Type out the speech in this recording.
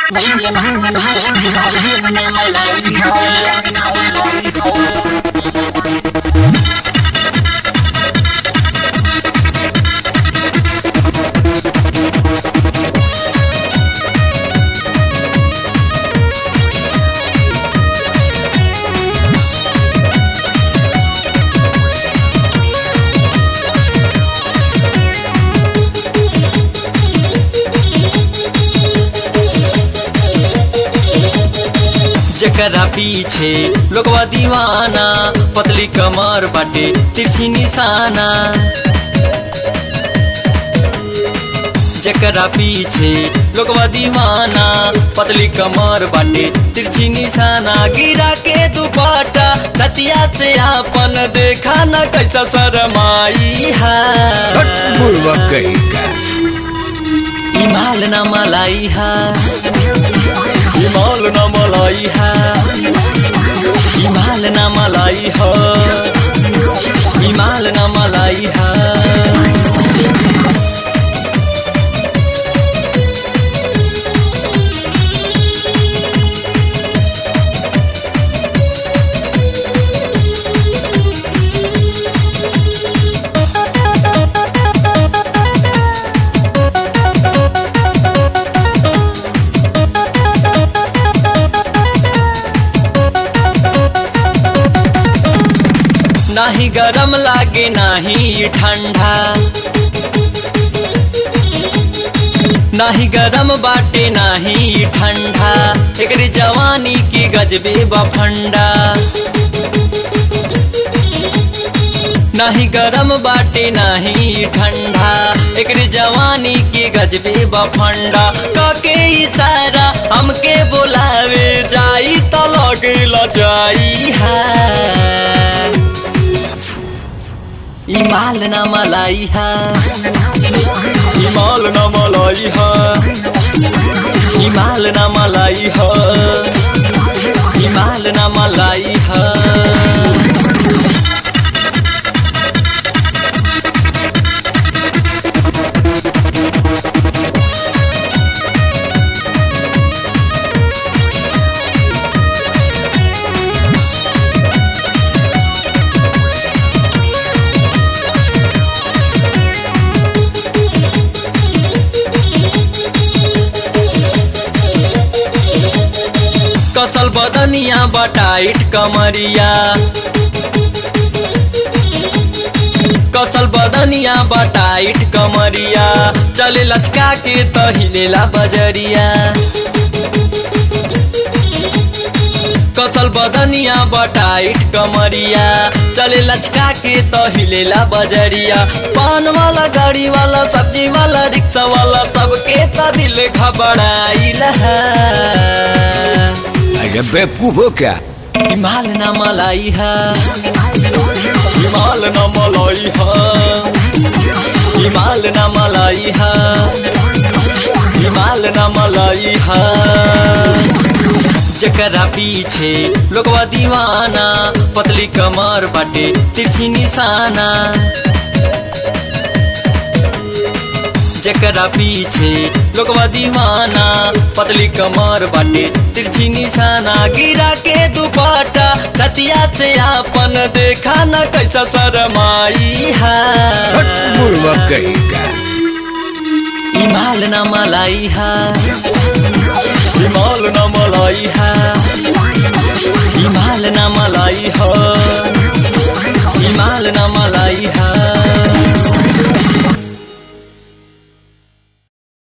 जकरा पीछे लोगवा दीवाना पतली कमर बाटे तिरछी निशाना जकरा पीछे लोगवा दीवाना पतली कमर बाटे तिरछी निशाना गिरा के दुपट्टा छतिया से आपन देखा न कैसा शरमाई है बुढ़वा कहीं का हिमाल न मलाई है हिमाल न मलाई है हिमाल न मलाई है हिमाल न मलाई है नाही गरम लागे नाही ठंडा नाही गरम बाटे नाही ठंडा एकरी जवानी की गजबे बफंडा नाही गरम बाटे नाही ठंडा एकरी जवानी की गजबे बफंडा कके इशारा हमके बोलावे जाई त लगे ल जाई है हिमाल न मलाई है हिमाल न मलाई है हिमाल न मलाई है हिमाल न मलाई है कसल बदनिया बटाइट कमरिया कसल बदनिया बटाइट कमरिया चले लचका के तहिलेला बजरिया कसल बदनिया बटाइट कमरिया चले लचका के तहिलेला बजरिया पान वाला गाड़ी वाला सब्जी वाला रिक्शा वाला सबके त दिल घबराइल है अरे बेवकूफ हो क्या हिमाल न मलाई है हिमाल न मलाई है हिमाल न मलाई है हिमाल न मलाई है जकरा पीछे लोगवा दीवाना पतली कमर बाटे तिरछी निशाना जकरा पीछे लोगवा दीवाना पतली कमर बाटे तिरछी निशाना गिरा के दुपट्टा छतिया से आपन देखा न कैसा शरमाई है बुढ़वा कहीं का हिमाल न मलाई है हिमाल न मलाई है हिमाल न मलाई है